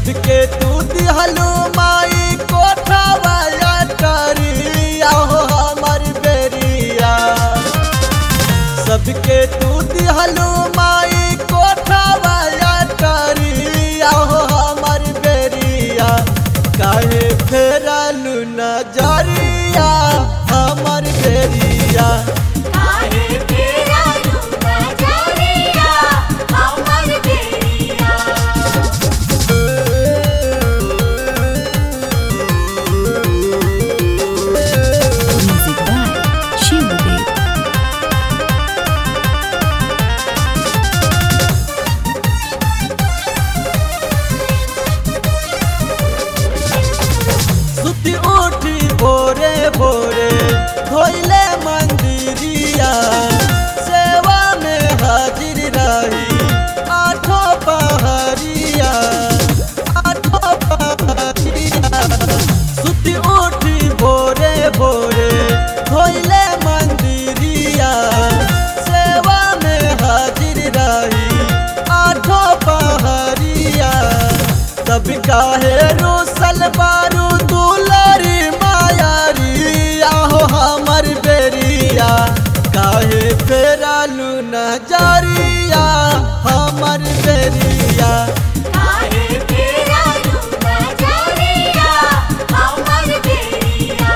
सबके तू दिहलू माई कोठवाया करिया हो हमर बेरिया सबके तू दिहलू माई कोठवाया करिया हो हमर बेरिया काहे फेरलू नजरिया हमर बेरिया काहे तेरा लूना जारिया हमर बेरिया Music by Shivadev. सुती उठी भोरे भोरे धोइले मंदिरिया सेवा में हाजिर रही आठों पहरिया आठों पहरिया सुती उठी भोरे भोरे धोइले मंदिरिया सेवा में हाजिर रही आठों पहरिया तब काहे रोसल बारू दुलरी मायारी आहो हमर बेरिया काहे फेरालू नजरिया हमर बेरिया काहे तेरा लूना जारिया हमर बेरिया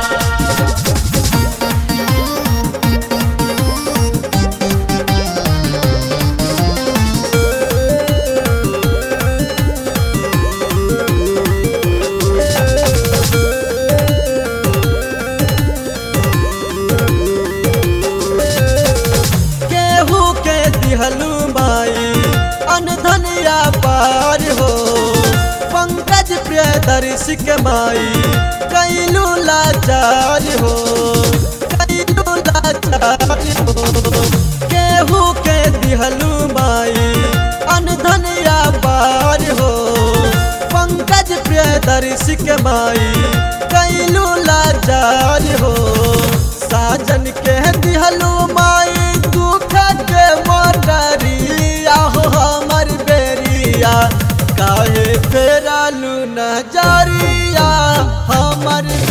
केहू के दिहलू माई अनधनिया पार हो पंकज प्रियदर्शी के माई कैलू लाचार हो कैलू लाचार हो केहू के दिहलू माई अनधनिया पार हो पंकज प्रियदर्शी के माई कैलू लाचार हो साजन के दिहलू माई दुख के मोटरिया हो हमर बेरिया काहे फेरालू नजरिया हमर